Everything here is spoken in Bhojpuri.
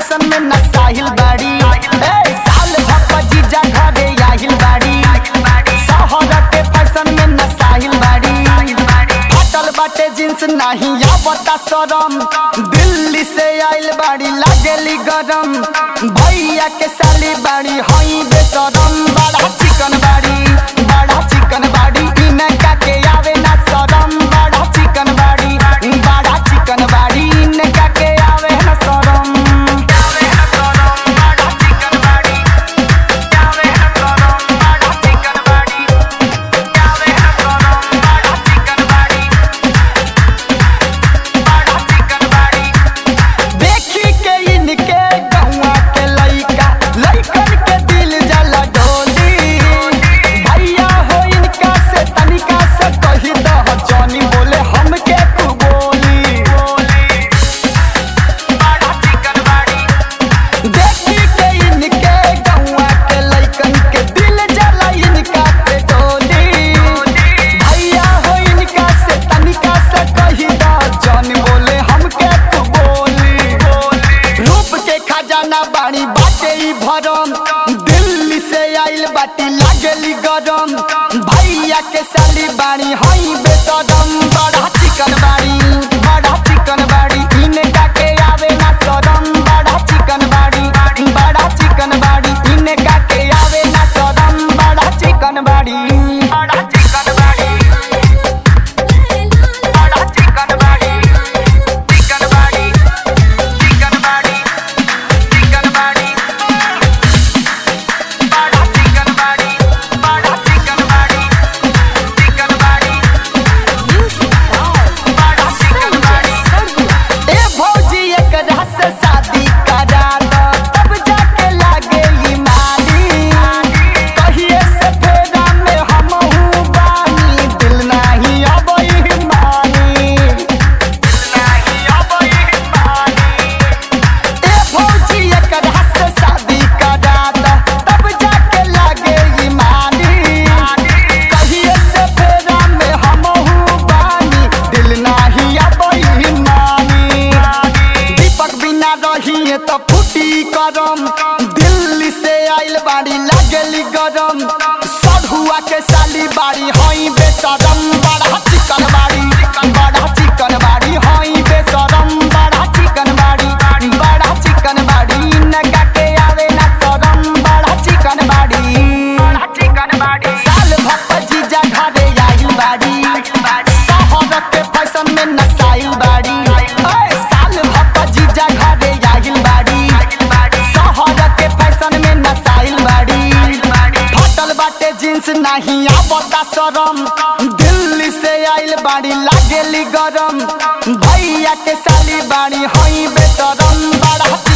फैशन में नसाहिल बाड़ी ए साल भप्पा जीजा घरे आहिल बाड़ी शहर के फैशन में नसाहिल बाड़ी फटल बाटे जींस नहीं आवता शरम दिल्ली से आइल बाड़ी लागेली गरम भैया के साली बाड़ी हई बेसरम बड़ा चिकन बाड़ी बड़ा चिकन बाड़ी इनका के आवे ना शरम बड़ा चिकन बाड़ी बड़ा चिकन बाड़ी इनका के आवे ना शरम आवे ना शरम बड़ा चिकन बाड़ी आवे ना शरम बड़ा चिकन बाड़ी आवे ना शरम बड़ा चिकन बाड़ी बड़ा चिकन बाड़ी देखी के इनके गौवा के लइका लइकन के दिल जला डोली भैया हो इनका से तनिका से कही दह जानी बोले हमके तू बोली बड़ा चिकन बाड़ी देखी के इनके गौवा के लइकन के दिल जला इनका पे डोली भैया हो इनका से तनिका से कही दह जानी बोले हमके तू बोली रूप के खजाना बाड़ी बाटे ई भरम दिल्ली से आइल बाटी लागेली गरम भैया के साली बाड़ी हई बेसरम बड़ा चिकन बाड़ी बड़ा चिकन बाड़ी इनका के आवे ना शरम बड़ा चिकन बाड़ी बड़ा चिकन बाड़ी इनका के आवे ना शरम बड़ा चिकन बाड़ी बड़ा चिकन बाड़ी बड़ा चिकन बाड़ी चिकन बाड़ी चिकन बाड़ी चिकन बाड़ी बड़ा चिकन बाड़ी बड़ा चिकन बाड़ी चिकन बाड़ी बड़ा चिकन बाड़ी ए भौजी एकरा से शादी करा दो तब जाके लागे ई माली कहिए से फेरा में हमहू बानी दिल नाही अबई मानी नाही अबई मानी ए भौजी एकरा से शादी करा दो तब जाके लागे ई मानी कहिए से फेरा में हमहू बानी दिल नाही अबई मानी दीपक बिना रहिए तो फूटी करम दिल्ली से आइल बाड़ी लागेली गरम सढ़ुआ के साली बाड़ी हई बेसरम बड़ा चिकन बाड़ी बड़ा चिकन बाड़ी हई बेसरम बड़ा चिकन बाड़ी बड़ा चिकन बाड़ी नगा के आवे ना शरम बड़ा चिकन बाड़ी बड़ा चिकन बाड़ी साल भप्पा जीजा घरे आइल बाड़ी शहर के फैशन में नसाइल बाड़ी ओए साल भप्पा जीजा घरे आइल बाड़ी शहर के फैशन में नसाइल बाड़ी फटल बाटे जींस नहीं आवता शरम दिल्ली से आइल बाड़ी लागेली गरम भैया के साली बाड़ी हई बेसरम बड़ा